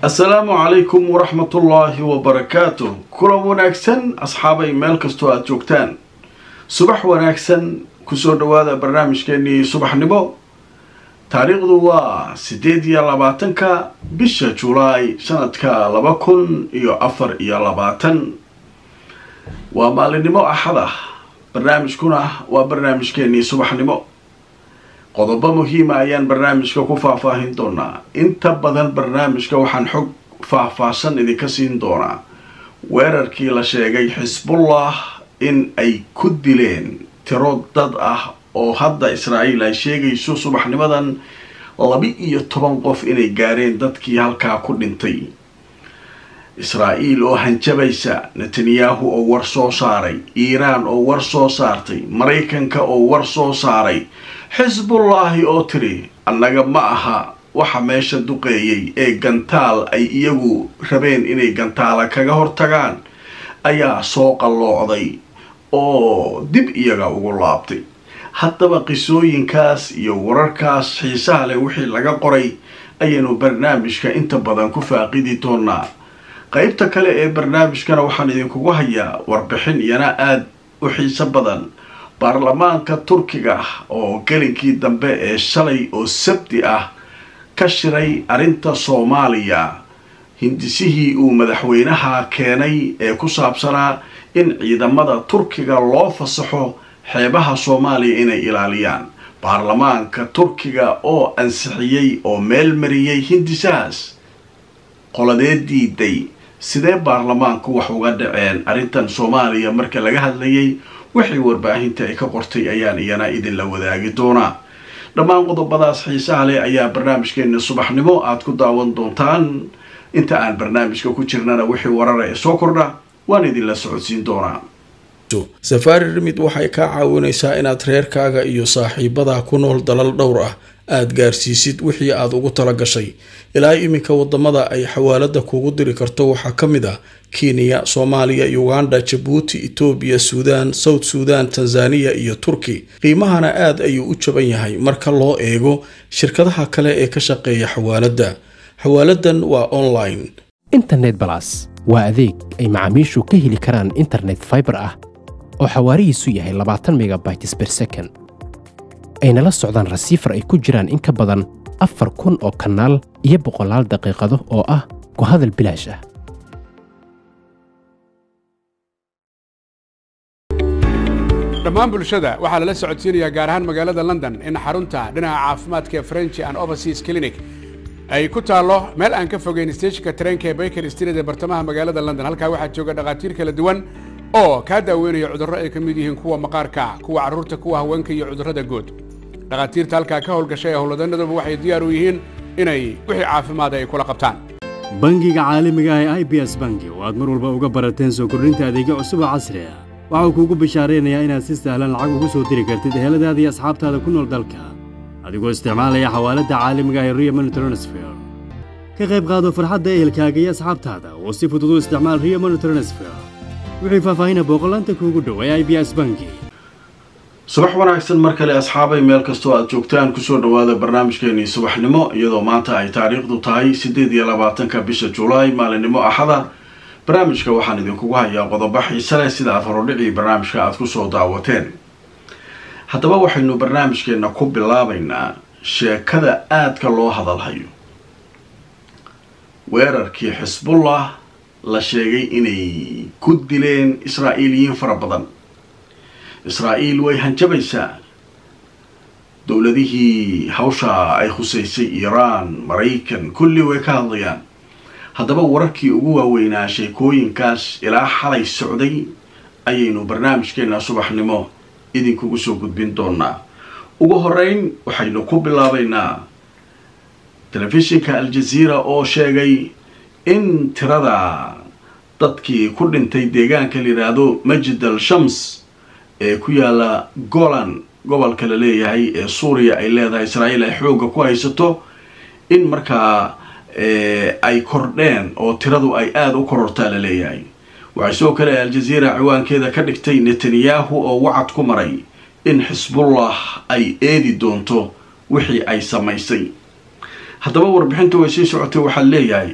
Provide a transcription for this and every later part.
assalaamu calaykum waraxmatullaahi wabarakaatu kulan wanaagsan asxaabay meel kastoo aada joogtaan subax wanaagsan kusoo dhawaada barnaamijkeenii subaxnimo taariikhdu waa siddeed iyo labaatanka bisha julaay sanadka laba kun iyo afar iyo labaatan waa maalinimo axad ah barnaamijkuna waa barnaamijkeenii subaxnimo qodobo muhiima ayaan barnaamijka ku faahfaahin doonaa inta badan barnaamijka waxaan xog faahfaahsan idinka siin doonaa weerarkii la sheegay xisbullah in ay ku dileen tiro dad ah oo hadda israa'iil ay sheegayso subaxnimadan laba-iyo toban qof inay gaareen dadkii halkaa ku dhintay israa'iil oo hanjabaysa netanyahu oo war soo saaray iiraan oo war soo saartay maraykanka oo war soo saaray xisbullaahi oo tiri annaga ma aha waxa meesha duqeeyay ee gantaal ay iyagu rabeen inay gantaala kaga hortagaan ayaa soo qalloocday oo dib iyaga ugu laabtay haddaba qisooyinkaas iyo wararkaas xiisaha leh wixii laga qoray ayaynu barnaamijka inta badan ku faaqidi doonaa qeybta kale ee barnaamijkana waxaan idinkugu hayaa warbixin iyana aada u xiiso badan baarlamaanka turkiga oo gelinkii dambe ee shalay oo sabti ah ka shiray arrinta soomaaliya hindisihii uu madaxweynaha keenay ee ku saabsanaa in ciidamada turkiga loo fasaxo xeebaha soomaaliya inay ilaaliyaan baarlamaanka turkiga oo ansixiyey oo meel mariyey hindisahaas qoladee diiday sidee baarlamaanku wax uga dhaceen arrintan soomaaliya marka laga hadlayay wixii warbaahinta ay ka qortay ayaan iyana idinla wadaagi doonaa dhammaan qodobadaas xiisaha leh ayaa barnaamijkeena subaxnimo aada ku daawan doontaan inta aan barnaamijka ku jirnana wixii warara ee soo kordha waan idinla socodsiin doonaa safaari rimid waxay kaa caawinaysaa inaad reerkaaga iyo saaxiibadaa ku nool dalal dhowr ah aada gaarsiisid wixii aada ugu tala gashay ilaa iminka wadamada ay xawaalada kuugu diri karto waxaa ka mid ah kenya soomaaliya uganda jabuuti etoobiya suudaan south suudan tanzaniya iyo turki qiimahana aada ayuu u jaban yahay marka loo eego shirkadaha kale ee ka shaqeeya xawaaladda xawaaladan waa online internet balas waa adeeg ay macaamiishu ka heli karaan internet faibar ah oo xawaarihiisu yahay labaatan megabytes ber second ayna la socdaan rasiifar ay ku jiraan in ka badan afar kun oo kanaal iyo boqolaal daqiiqado oo ah ku hadal bilaash ah dhammaan bulshada waxaa lala socodsiinayaa gaar ahaan magaalada london in xarunta dhinaca caafimaadka ee french and overseas clinic ay ku taallo meel aan ka fogeyn steejinka tareenka ee baker street ee bartamaha magaalada london halkaa waxaa jooga dhakhaatiir kala duwan oo kaa daaweynaya cudurro ay ka mid yihiin kuwa maqaarka kuwa carruurta kuwa haweenka iyo cudurrada guud dhakhaatiirta halkaa ka howlgashay ee howlwadanaduba waxay diyaar u yihiin inay wixii caafimaada ay kula qabtaan bangiga caalamiga ah ee i b s bangi oo aad mar walba uga barateen soo kordhinta adeegyo cusub oo casri ah waxau kuugu bishaaraynayaa inaad si sahlan lacag ugu soo diri kartid eheladaada iyo asxaabtaada ku nool dalka adigoo isticmaalaya xawaaladda caalamiga ah ee rio money transfer ka qayb qaado farxadda ehelkaaga iyo asxaabtaada oo si fudud u isticmaal rio money transfer wixii faahfaahina booqolaanta kuugu dhow ee i b s bangi subax wanaagsan mar kale asxaabay meel kastoo aada joogtaan kusoo dhawaada barnaamijkeenii subaxnimo iyadoo maanta ay taariikhdu tahay siddeed iyo labaatanka bisha julaay maalinimo axada barnaamijka waxaan idinkugu hayaa qodobo xiise leh sida aad horudhicii barnaamijka aada kusoo daawateen haddaba waxaynu barnaamijkeenna ku bilaabaynaa sheekada aadka loo hadalhayo weerarkii xisbullah la sheegay inay ku dileen israa'iiliyiin fara badan israa'iil way hanjabaysaa dowladihii hawsha ay khusaysay iiraan maraykan kulli way ka hadlayaan haddaba wararkii ugu waaweynaa sheekooyinkaas ilaa xalay socday ayaynu barnaamijkeena subaxnimo idinkugu soo gudbin doonaa ugu horeyn waxaynu ku bilaabaynaa telefishinka al-jaziira oo sheegay in tirada dadkii ku dhintay deegaanka la yidhaahdo majid al shams ee ku yaala golan gobolka la leeyahay ee suuriya ay leedahay israa'iil ay xoogga ku haysato in markaa ay kordheen oo tiradu ay aada u korortaa la leeyahay waxay sidoo kale al-jaziira ciwaankeeda ka dhigtay netanyahu oo wacad ku maray in xisbullah ay eedi doonto wixii ay samaysay haddaba warbixinta way sii socotay waxaa leeyahay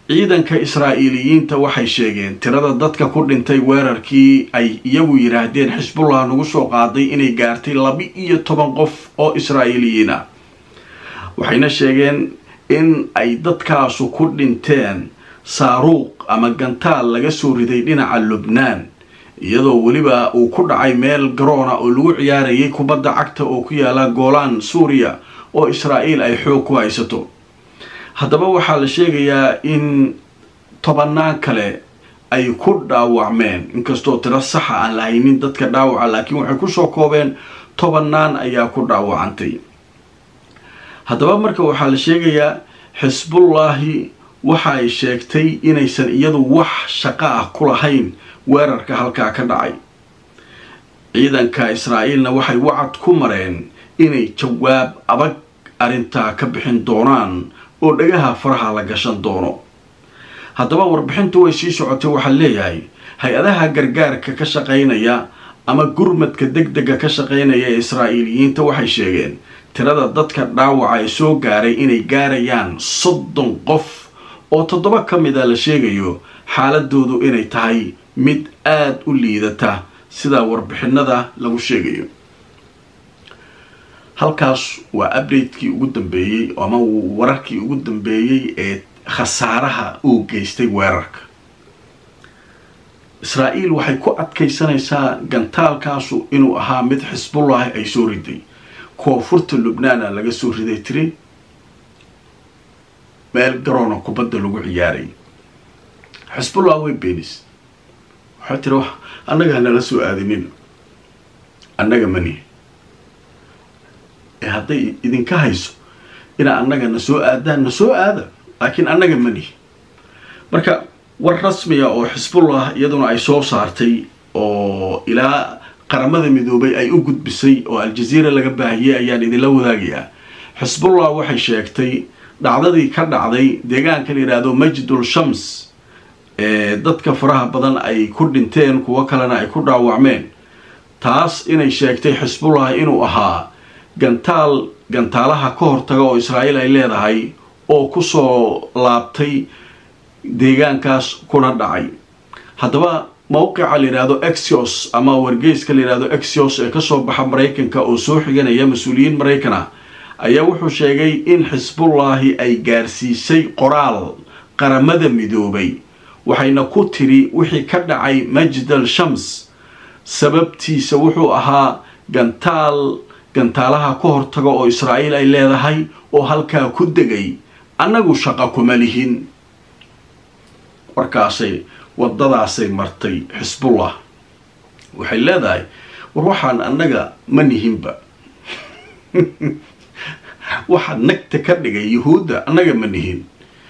ciidanka israa'iiliyiinta waxay sheegeen tirada dadka ku dhintay weerarkii ay iyagu yidhaahdeen xisbullah nagu soo qaaday inay gaartay laba iyo toban qof oo israa'iiliyiin ah waxayna sheegeen in ay dadkaasu ku dhinteen saaruuq ama gantaal laga soo riday dhinaca lubnaan iyadoo weliba uu ku dhacay meel garoona oo lagu ciyaarayay kubadda cagta oo ku yaala goolaan suuriya oo israa'iil ay xoog ku haysato haddaba waxaa la sheegayaa in tobannaan kale ay ku dhaawacmeen inkastoo tiro saxa aan la haynin dadka dhaawaca laakiin waxay kusoo koobeen tobannaan ayaa ku dhaawacantay haddaba marka waxaa la sheegayaa xisbullaahi waxa ay sheegtay inaysan iyadu wax shaqo ah ku lahayn weerarka halkaa ka dhacay ciidanka israa'iilna waxay wacad ku mareen inay jawaab adag arrintaa ka bixin doonaan oo dhagaha faraha la gashan doono haddaba warbixintu way sii socotay waxaa leeyahay hay-adaha gargaarka ka shaqaynaya ama gurmadka deg dega ka shaqaynaya ee israa'iiliyiinta waxay sheegeen tirada dadka dhaawaca ee soo gaaray inay gaarayaan soddon qof oo toddoba ka mid a la sheegayo xaaladoodu inay tahay mid aada u liidata sidaa warbixinada lagu sheegayo halkaas waa updatekii ugu dambeeyey ama wararkii ugu dambeeyey ee khasaaraha uu geystay weerarka israa'iil waxay ku adkaysanaysaa gantaalkaasu inuu ahaa mid xisbullahi ay soo riday koonfurta lubnaana laga soo riday tiri meel garoona kubadda lagu ciyaaray xisbullah way beenis waxay tiri wax annaga hanala soo aadinin annaga mani ee hadday idinka hayso inaa annaga na soo aadaan na soo aada laakiin annaga mani marka war rasmiya oo xisbullah iyaduna ay soo saartay oo ilaa qaramada midoobay ay u gudbisay oo aljaziira laga baahiyey ayaan idinla wadaagayaa xisbullah waxay sheegtay dhacdadii ka dhacday deegaanka la yidhaahdo majdul shams ee dadka faraha badan ay ku dhinteen kuwo kalena ay ku dhaawacmeen taas inay sheegtay xisbullah inuu ahaa gantaal gantaalaha ka hortaga oo israa'iil ay leedahay oo kusoo laabtay deegaankaas kuna dhacay haddaba mowqica la yidhaahdo exios ama wargeyska la yidhahdo exios ee kasoo baxa maraykanka oo soo xiganaya mas-uuliyiin maraykan ah ayaa wuxuu sheegay in xisbullaahi ay gaarsiisay qoraal qaramada midoobay waxayna ku tiri wixii ka dhacay majdal shams sababtiisa wuxuu ahaa gantaal gantaalaha ka hortaga oo israa'iil ay leedahay oo halkaa ku degay annagu shaqo kuma lihin warkaasay waddadaasay martay xisbullah waxay leedahay war waxaan annaga ma nihinba waxaa nagta ka dhigay yuhuudda annaga ma nihin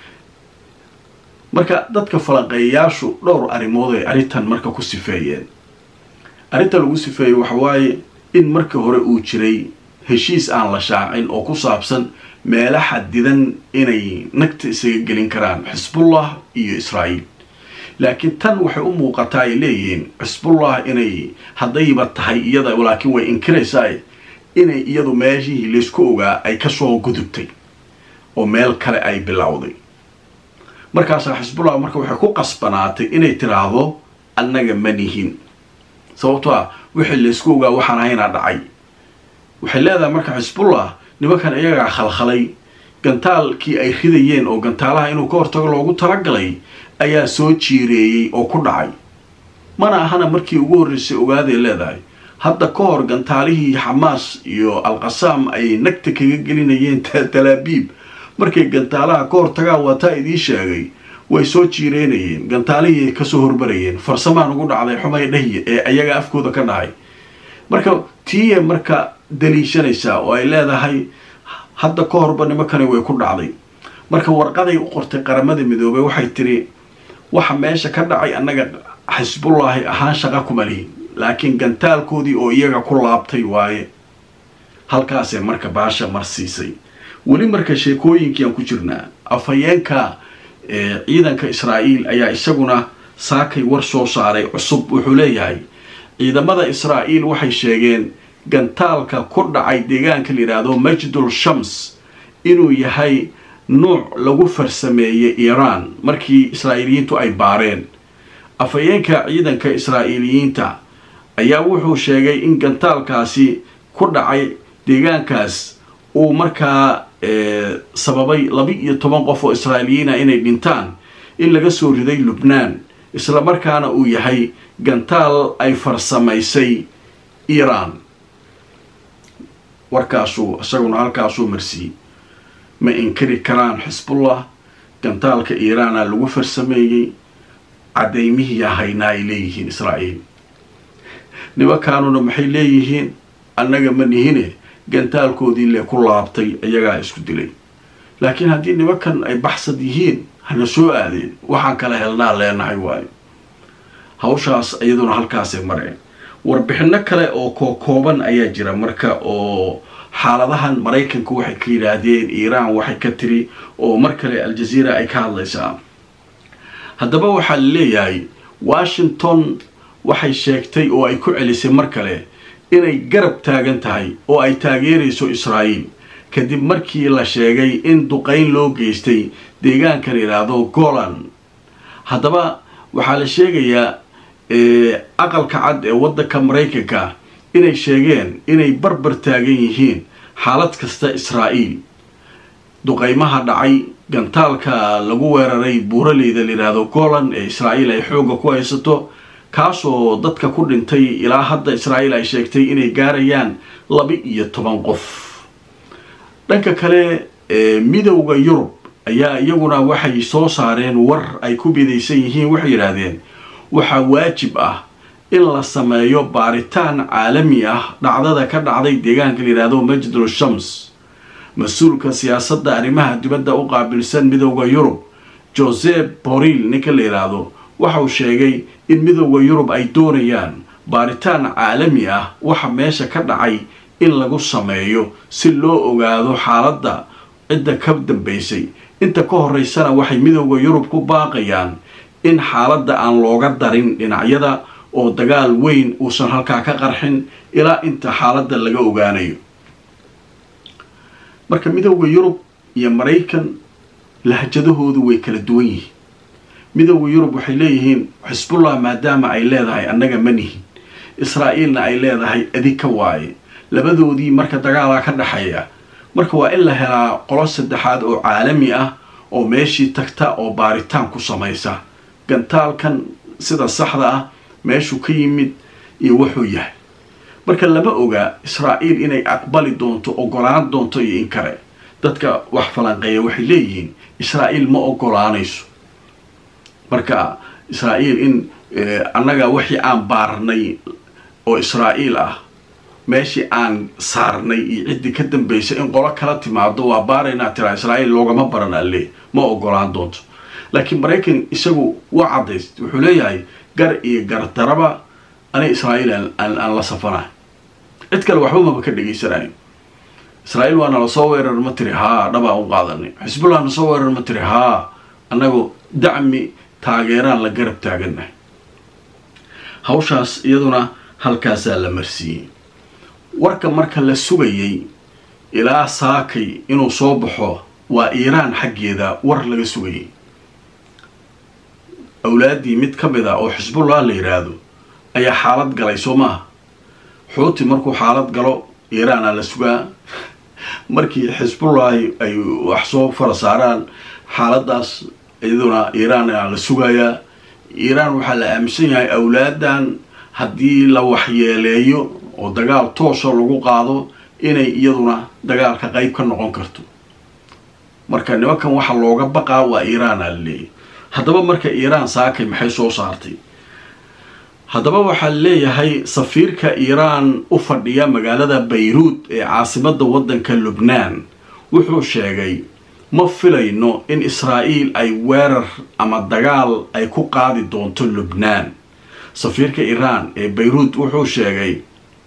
marka dadka falanqeeyayaashu dhowr arrimood ay arrintan marka ku sifeeyeen arrinta lagu sifeeyey waxa waaye in markii hore uu jiray heshiis aan la shaacin oo ku saabsan meelo xadidan inay nagta isaga gelin karaan xisbullah iyo israa'iil laakiin tan waxay u muuqataa ay leeyihiin xisbullah inay haddayba tahay iyada laakiin way inkiraysaa inay iyadu meeshihii laysku ogaa ay kasoo gudubtay oo meel kale ay bilowday markaasaa xisbullah marka waxay ku qasbanaatay inay tiraahdo annaga ma nihin sababto ah wixii laysku ogaa waxaan ahaynaa dhacay waxay leedahay marka xisbullah nimankan iyagaa khalkhalay gantaalkii ay ridayeen oo gantaalaha inuu ka hortago loogu talagalay ayaa soo jiireeyey oo ku dhacay mana ahana markii ugu horreysay ogaaday leedahay hadda ka hor gantaalihii xamaas iyo alqasaam ay nagta kaga gelinayeen talaabiib markay gantaalaha ka hortagaan waataa idiin sheegay way soo jiireynayeen gantaalihii ay kasoo hormarayeen farsamaan ugu dhacday xumay dhahye ee ayaga afkooda ka dhahay marka tiiye marka daliishanaysaa oo ay leedahay hadda ka horba nimankani way ku dhacday marka warqaday u qortay qaramada midoobey waxay tiri waxa meesha ka dhacay annaga xisbullaahi ahaan shaqa kuma lihin laakiin gantaalkoodii oo iyaga ku laabtay waaye halkaasee marka baasha marsiisay weli marka sheekooyinkii aan ku jirnaa afhayeenka ciidanka israa'iil ayaa isaguna saakay war soo saaray cusub wuxuu leeyahay ciidamada israa'iil waxay sheegeen gantaalka ku dhacay deegaanka la yidhaahdo majdul shams inuu yahay nuuc lagu farsameeyey iiraan markii israa'iiliyiintu ay baareen afhayeenka ciidanka israa'iiliyiinta ayaa wuxuu sheegay in gantaalkaasi ku dhacay deegaankaas uu markaa sababay laba-iyo toban qof oo israa'iiliyiina inay dhintaan in laga soo riday lubnaan isla markaana uu yahay gantaal ay farsamaysay iiraan warkaasuu isaguna halkaasuu marsiiyey ma inkiri karaan xisbullah gantaalka iiraana lagu farsameeyey caddaymihii haynaa ay leeyihiin israa'iil nimankaanuna maxay leeyihiin annaga ma nihine gantaalkoodii lee ku laabtay iyagaa isku dilay laakiin haddii nimankan ay baxsad yihiin hana soo aadeen waxaan kala helnaa leenahay waayo hawshaas iyaduna halkaasay mareen warbixino kale oo kookooban ayaa jira marka oo xaaladahan maraykanku waxay ka yidhaahdeen iiraan waxay ka tiri oo mar kale al-jazeera ay ka hadlaysaa haddaba waxaa la leeyahay washington waxay sheegtay oo ay ku celisay mar kale inay garab taagan tahay oo ay taageerayso israa'iil kadib markii la sheegay in duqayn loo geystay deegaanka la yidhaahdo golan haddaba waxaa la sheegayaa aqalka cad ee waddanka maraykanka inay sheegeen inay barbar taagan yihiin xaalad kasta israa'iil duqaymaha dhacay gantaalka lagu weeraray buuraleyda la yidhaahdo golan ee israa'iil ay xoogga ku haysato kaasoo dadka ku dhintay ilaa hadda israa'iil ay sheegtay inay gaarayaan laba iyo toban qof dhanka kale midowda yurub ayaa iyaguna waxay soo saareen war ay ku bidaysan yihiin waxay yidhaahdeen waxaa waajib ah in la sameeyo baaritaan caalami ah dhacdada ka dhacday deegaanka la yidhaahdo majdul shams mas-uulka siyaasadda arrimaha dibadda u qaabilsan midowda yurub josep boril ninka la yidhaahdo waxauu sheegay in midowda yurub ay doonayaan baaritaan caalami ah waxa meesha ka dhacay in lagu sameeyo si loo ogaado xaaladda cidda ka dambaysay inta ka horeysana waxay midowda yurub ku baaqayaan in xaaladda aan looga darin dhinacyada oo dagaal weyn uusan halkaa ka qarxin ilaa inta xaaladda laga ogaanayo marka midowda yurub iyo maraykan lahjadahoodu way kala duwan yihiin midowda yurub waxay leeyihiin xisbullah maadaama ay leedahay annaga ma nihin israa'iilna ay leedahay adika waaye labadoodii marka dagaalaa ka dhexeeya marka waa in la helaa qolo saddexaad oo caalami ah oo meeshii tagta oo baaritaan ku samaysa gantaalkan sida saxda ah meeshuu ka yimid iyo wuxuu yahay marka lama oga israa'iil inay aqbali doonto ogolaan doonto iyo in kale dadka wax falanqeeya waxay leeyihiin israa'iil ma ogolaanayso marka israa'iil in annaga wixii aan baarnay oo israa'iil ah meeshii aan saarnay iyo ciddii ka dambaysay in qolo kala timaado waa baaraynaa tiraa israa'iil loogama baran alle ma ogolaan doonto laakiin maraykan isagu waa caddays wuxuu leeyahay gar iyo gardaraba ani israa'iil aan la safanahay cid kale waxba maba ka dhegaysanayo israa'iil waa nala soo weerar ma tiri haa dhabaa u qaadanay xisbullah na soo weerar ma tiri haa annagu dacmi taageeraan la garab taagannahay hawshaas iyaduna halkaasaa la marsiiyey warka marka la sugayay ilaa saakay inuu soo baxo waa iiraan xaggeeda war laga sugayay awlaaddii mid ka mid ah oo xisbullah la yidhaahdo ayaa xaalad galay soo maaha xuuti markuu xaalad galo iiraana la sugaa markii xisbullahi ay wax soo fara saaraan xaaladaas iyaduna iiraana la sugayaa iiraan waxaa la aaminsan yahay awlaadan haddii la waxyeeleeyo oo dagaal toosa lagu qaado inay iyaduna dagaalka qeyb ka noqon karto marka nimankan waxa looga baqaa waa iiraana la leeyahy haddaba marka iiraan saakay maxay soo saartay haddaba waxaa leeyahay safiirka iiraan u fadhiya magaalada bayruud ee caasimadda waddanka lubnaan wuxuu sheegay ma filayno in israa'iil ay weerar ama dagaal ay ku qaadi doonto lubnaan safiirka iiraan ee bayruud wuxuu sheegay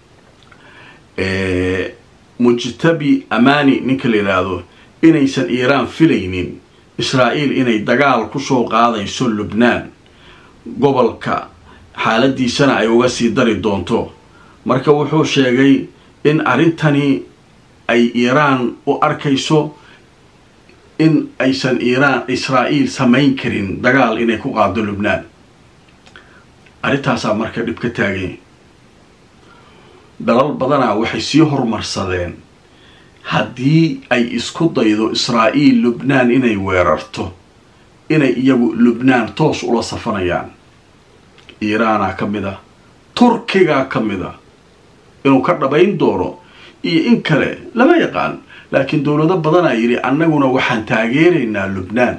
mujtabi amani ninka la yidhaahdo inaysan iiraan filaynin israa'iil inay dagaal kusoo qaadayso lubnaan gobolka xaaladiisana ay uga sii dari doonto marka wuxuu sheegay in arrintani ay iiraan u arkayso in aysan iiraan israa'iil samayn karin dagaal inay ku qaado lubnaan arrintaasaa marka dhib ka taaganya dalal badanaa waxay sii horumarsadeen haddii ay isku daydo israa'iil lubnaan inay weerarto inay iyagu lubnaan toos ula safanayaan iiraanaa ka mid ah turkigaa ka mid ah inuu ka dhabayn doono iyo in kale lama yaqaan laakiin dowlado badanaa yidhi annaguna waxaan taageeraynaa lubnaan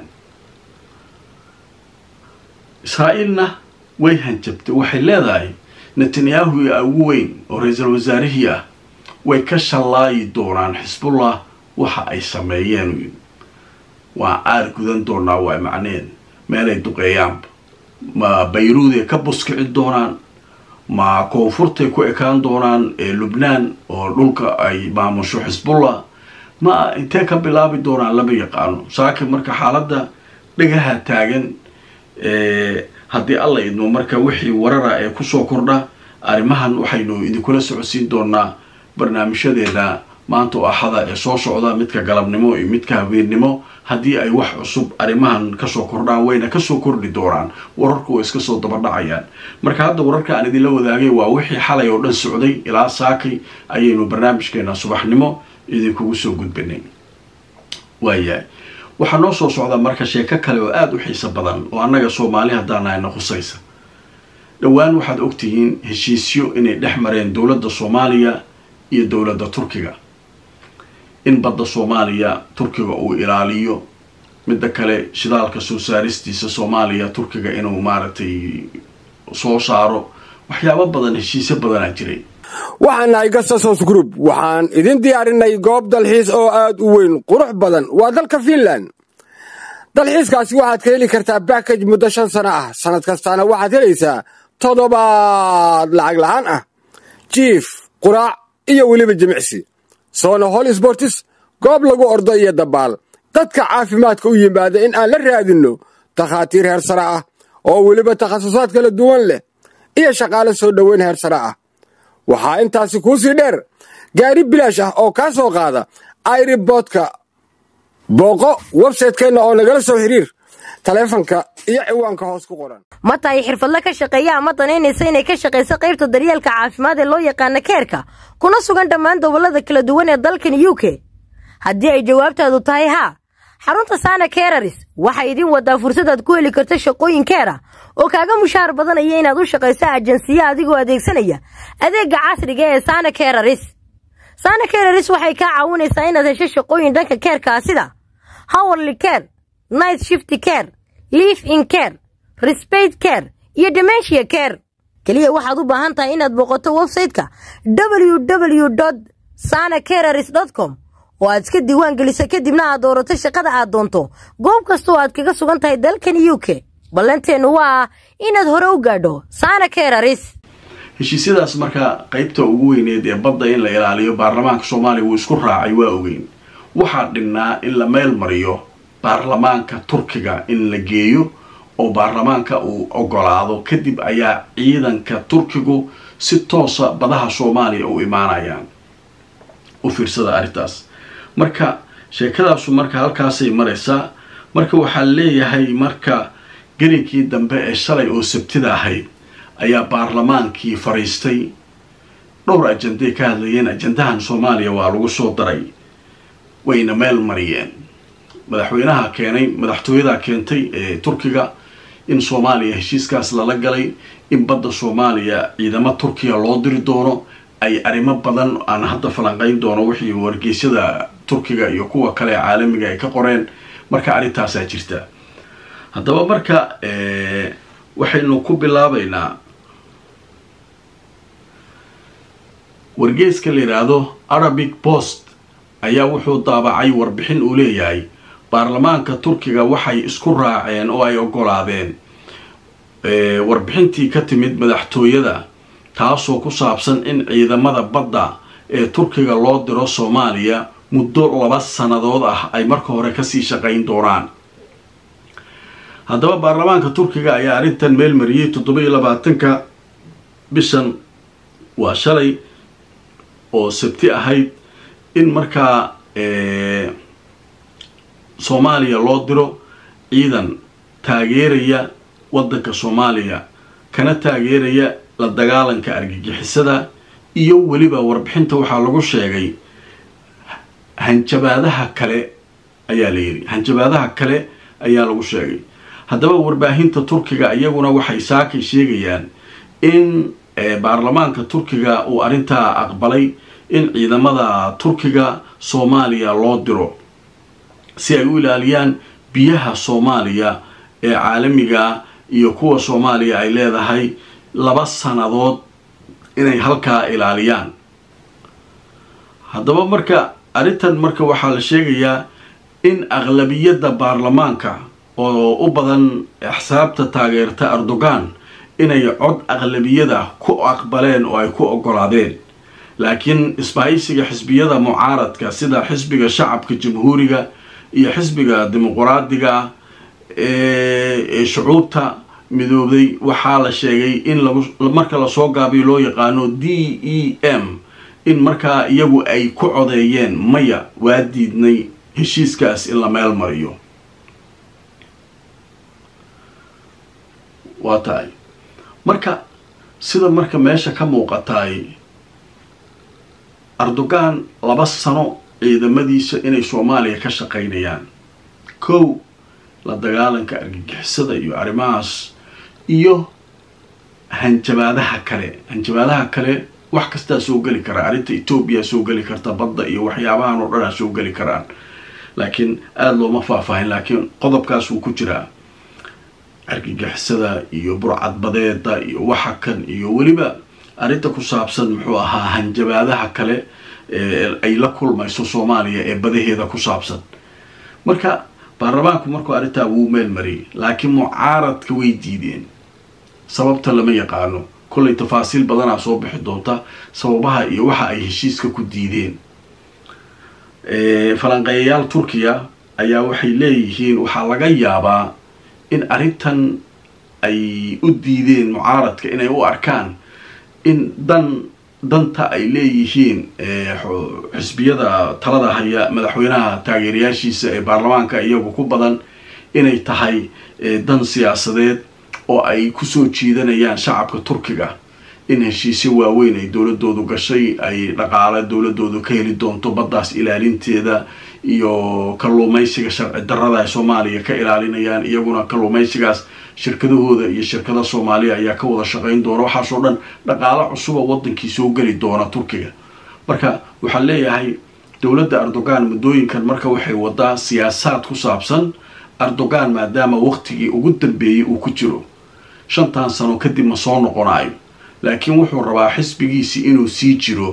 israa'iilna way hanjabtay waxay leedahay netanyahu iyo ugu weyn oo ra-iisul wasaarihii ah way ka shallaayi doonaan xisbullah waxa ay sameeyeen waa aar gudan doonaa waa macneed meelay duqeeyaanba ma bayruuday ka buskici doonaan ma koonfurtay ku ekaan doonaan ee lubnaan oo dhulka ay maamusho xisbullah ma intee ka bilaabi doonaan lama yaqaano saakin marka xaaladda dhagaha taagan haddii alla idmo marka wixii warara ee kusoo kordha arrimahan waxaynu idinkula socodsiin doonaa barnaamijyadeena maanta oo axada ee soo socda midka galabnimo iyo midka habeennimo haddii ay wax cusub arrimahan kasoo kordhaan wayna kasoo kordhi doonaan wararku way iska soo dabadhacayaan marka hadda wararka aan idinla wadaagay waa wixii xalay oo dhan socday ilaa saakay ayaynu barnaamijkeena subaxnimo idinkugu soo gudbinay waayahay waxaa noo soo socda marka sheeko kale oo aada u xiiso badan oo annaga soomaali haddaanahayna khusaysa dhowaan waxaad ogtihiin heshiisyo inay dhex mareen dowladda soomaaliya iyo dowladda turkiga in badda soomaaliya turkiga uu ilaaliyo midda kale shidaalka soo saaristiisa soomaaliya turkiga inuu maaragtay soo saaro waxyaabo badan heshiisyo badanaa jiray waxaan nahay gasasos group waxaan idin diyaarinay goob dalxiis oo aad u weyn qurux badan waa dalka fiinland dalxiiskaasi waxaad ka heli kartaa bakaj muddo shan sano ah sannad kastaana waxaad helaysaa toddobaad lacag la'aan ah jiif quraac iyo weliba jimicsi soona hol sbortis goob lagu ordo iyo dabaal dadka caafimaadka u yimaada in aan la raadinno takhaatiir heer sare ah oo weliba takhasusaad kala duwan leh iyo shaqaale soo dhoweyn heer sare ah waxaa intaasi kuu sii dheer gaari bilaash ah oo kaa soo qaada airiboodka booqo websaytekeenna oo nagala soo xiriir taleefanka iyo ciwaanka hoos ku qoran ma tahay xirfadle ka shaqeeya ama danaynaysa inay ka shaqayso qaybta daryeelka caafimaad ee loo yaqaana keerka kuna sugan dhammaan gobollada kala duwan ee dalkan u k haddii ay jawaabtaadu tahay haa xarunta saana keeraris waxay idin wadaa fursadaad ku heli karto shaqooyin keera oo kaaga mushaar badanaya inaad u shaqayso ajansiya adigoo adeegsanaya adeegga casriga ee saana keeraris saana keeraris waxay kaa caawinaysaa inaad hesho shaqooyin dhanka keerkaa sida howerly care night shift care liif in care resbate care iyo dementia care keliya waxaad u baahan tahay inaad booqato websayte-ka www sana kereris com oo aad iska diiwaan geliso kadibna aad doorato shaqada aad doonto goob kasta oo aad kaga sugan tahay dalkan u k ballanteennu waa inaad hore u gaadho sana kereris heshiisyadaas marka qaybta ugu weyneed ee badda in la ilaaliyo baarlamaanka soomaaliya wuu isku raacay waa ogeyn waxaa dhinnaa in la meel mariyo baarlamaanka turkiga in la geeyo oo baarlamaanka uu ogolaado kadib ayaa ciidanka turkigu si toosa badaha soomaaliya u imaanayaan u fiirsada arrintaas marka sheekadaasu marka halkaasay maraysaa marka waxaa leeyahay marka gelinkii dambe ee shalay oo sabtida ahayd ayaa baarlamaankii fadhiistay dhowr ajanday ka hadlayeen ajandahan soomaaliya waa lagu soo daray wayna meel mariyeen madaxweynaha keenay madaxtooyadaa keentay ee turkiga in soomaaliya heshiiskaas lala galay in badda soomaaliya ciidamo turkiya loo diri doono ay arrimo badan aan hadda falanqayn doono wixii wargeysyada turkiga iyo kuwa kale caalamiga ay ka qoreen marka arrintaasaa jirta haddaba marka waxaynu ku bilaabaynaa wargeeska la yidhaahdo arabic post ayaa wuxuu daabacay warbixin uu leeyahay baarlamaanka turkiga waxay isku raaceen oo ay ogolaadeen warbixintii ka timid madaxtooyada taasoo ku saabsan in ciidamada badda ee turkiga loo diro soomaaliya muddo laba sannadood ah ay marka hore kasii shaqayn doonaan haddaba baarlamaanka turkiga ayaa arrintan meel mariyey toddoba iyo labaatanka bishan waa shalay oo sabti ahayd in markaa soomaaliya loo diro ciidan taageeraya waddanka soomaaliya kana taageeraya la dagaalanka argagixisada iyo weliba warbixinta waxaa lagu sheegay hanjabaadaha kale ayaa la yidhi hanjabaadaha kale ayaa lagu sheegay haddaba warbaahinta turkiga iyaguna waxay saakay sheegayaan in baarlamaanka turkiga uu arrintaa aqbalay in ciidamada turkiga soomaaliya loo diro si ay u ilaaliyaan biyaha soomaaliya ee caalamiga iyo kuwa soomaaliya ay leedahay laba sannadood inay halkaa ilaaliyaan haddaba marka arrintan marka waxaa la sheegayaa in aqlabiyadda baarlamaanka oo u badan axsaabta taageerta erdogan inay cod aqlabiyada ku aqbaleen oo ay ku ogolaadeen laakiin isbahaysiga xisbiyada mucaaradka sida xisbiga shacabka jamhuuriga iyo xisbiga dimuquraadiga ah ee shucuubta midoobay waxaa la sheegay in marka lasoo gaabiyo loo yaqaano d e m in markaa iyagu ay ku codeeyeen maya waa diidnay heshiiskaas in la meel mariyo waa tahay marka sida marka meesha ka muuqataay erdogan laba sano ciidamadiisa inay soomaaliya ka shaqaynayaan kow la dagaalanka argagixisada iyo arrimahaas iyo hanjabaadaha kale hanjabaadaha kale wax kastaa soo geli karaa arrinta etoobiya soo geli karta badda iyo waxyaabahan oo dhanaa soo geli karaan laakiin aada looma faahfaahin laakiin qodobkaas wuu ku jiraa argagixisada iyo burcadbadeeda iyo waxa kan iyo weliba arrinta ku saabsan muxuu ahaa hanjabaadaha kale ay la kulmayso soomaaliya ee badaheeda ku saabsan marka baarlamaanku markuu arrintaa wuu meel mariyay laakiin mucaaradka way diideen sababta lama yaqaano kollay tafaasiil badanaa soo bixi doonta sababaha iyo waxa ay heshiiska ku diideen falanqeeyayaal turkiya ayaa waxay leeyihiin waxaa laga yaabaa in arrintan ay u diideen mucaaradka inay u arkaan in dan danta ay leeyihiin xisbiyada talada haya madaxweynaha taageerayaashiisa ee baarlamaanka iyagu ku badan inay tahay dan siyaasadeed oo ay kusoo jiidanayaan shacabka turkiga in heshiisyo waaweyn ay dowladoodu gashay ay dhaqaale dowladoodu ka heli doonto baddaas ilaalinteeda iyo kalluumaysiga sharci darada ay soomaaliya ka ilaalinayaan iyaguna kalluumaysigaas shirkadahooda iyo shirkada soomaaliya ayaa ka wada shaqayn doona waxaasoo dhan dhaqaalo cusuba wadankii soo geli doona turkiga marka waxaan leeyahay dowladda erdogan muddooyinkan marka waxay wadaa siyaasaad ku saabsan erdogan maadaama waqtigii ugu dambeeyey uu ku jiro shantan sano kadib ma soo noqonayo laakiin wuxuu rabaa xisbigiisii inuu sii jiro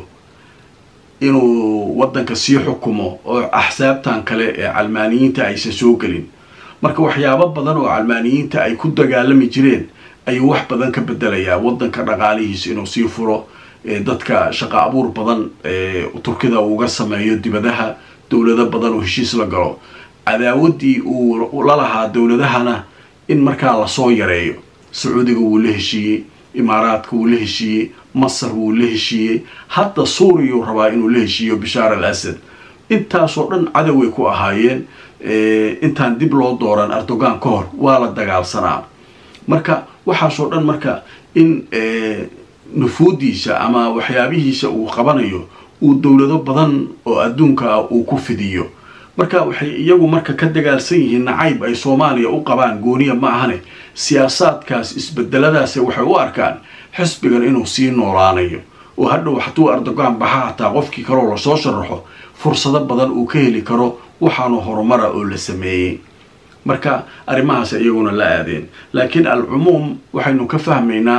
inuu waddanka sii xukumo oo axsaabtan kale ee calmaaniyiinta aysan soo gelin marka waxyaabo badan oo calmaaniyiinta ay ku dagaalami jireen ayuu wax badan ka bedelayaa waddanka dhaqaalihiisa inuu sii furo dadka shaqo abuur badan turkida uuga sameeyo dibadaha dowlado badan oo heshiis la galo cadaawaddii uu la lahaa dowladahana in markaa lasoo yareeyo sacuudiga wuu la heshiiyey imaaraadka wuu la heshiiyey masar wuu la heshiiyey hadda suuriyuu rabaa inuu la heshiiyo bishaar al asad intaasoo dhan cadoway ku ahaayeen intaan dib loo dooran erdogan ka hor waa la dagaalsanaa marka waxaasoo dhan marka in nufuudiisa ama waxyaabihiisa uu qabanayo uu dowlado badan oo adduunka ah uu ku fidiyo marka waxay iyagu marka ka dagaalsan yihiin nacayb ay soomaaliya u qabaan gooniya ma ahane siyaasaadkaas isbedeladaase waxay u arkaan xisbigan inuu sii noolaanayo oo hadhow hadduu erdogan baxa hataa qofkii kaloo lasoo sharaxo fursado badan uu ka heli karo waxaanu horumara oo la sameeyey marka arrimahaas iyaguna la aadeen laakiin alcumuum waxaynu ka fahmaynaa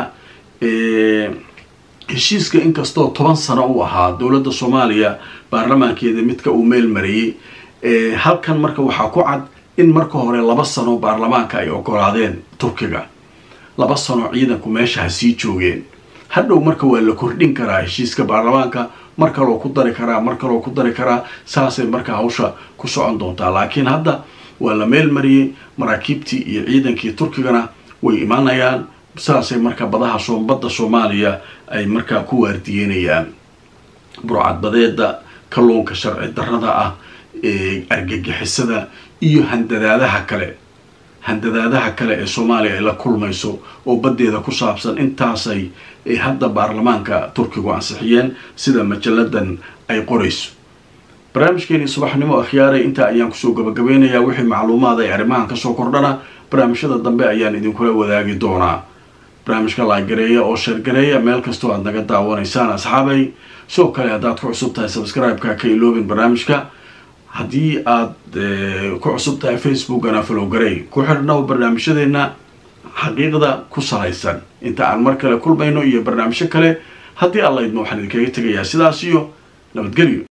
heshiiska inkastoo toban sano u ahaa dowladda soomaaliya baarlamaankeeda midka uu meel mariyey halkan marka waxaa ku cad in marka hore laba sano baarlamaanka ay ogolaadeen turkiga laba sano ciidanku meesha ha sii joogeen hadhow marka waa la kordhin karaa heshiiska baarlamaanka mar kaloo ku dari karaa mar kaloo ku dari karaa saasay marka hawsha ku socon doontaa laakiin hadda waa la meel mariyey maraakiibtii iyo ciidankii turkigana way imanayaan saasay marka badaha badda soomaaliya ay markaa ku waardiyeynayaan burcadbadeeda kalluunka sharci darrada ah argagixisada iyo handadaadaha kale handadaadaha kale ee soomaaliya ay la kulmayso oo baddeeda ku saabsan intaasay hadda baarlamaanka turkigu ansixiyeen sida majalladan ay qorayso barnaamijkeeni subaxnimo akhyaaray intaa ayaan kusoo gabagabeynayaa wixii macluumaad ay arrimahan kasoo kordhana barnaamijyada dambe ayaan idinkula wadaagi doonaa barnaamijka laagareeya oo sheergareeya meel kastoo aad naga daawanaysaan asxaabay sidoo kale haddaad ku cusub tahay subscribe-ka ka iloobin barnaamijka haddii aad ku cusub tahay facebookana falowgarey ku xidhnow barnaamijyadeena xaqiiqda ku salaysan inta aan mar kale kulmayno iyo barnaamijyo kale haddii alla idmo waxaan idinkaga tegayaa sidaas iyo nabadgelyo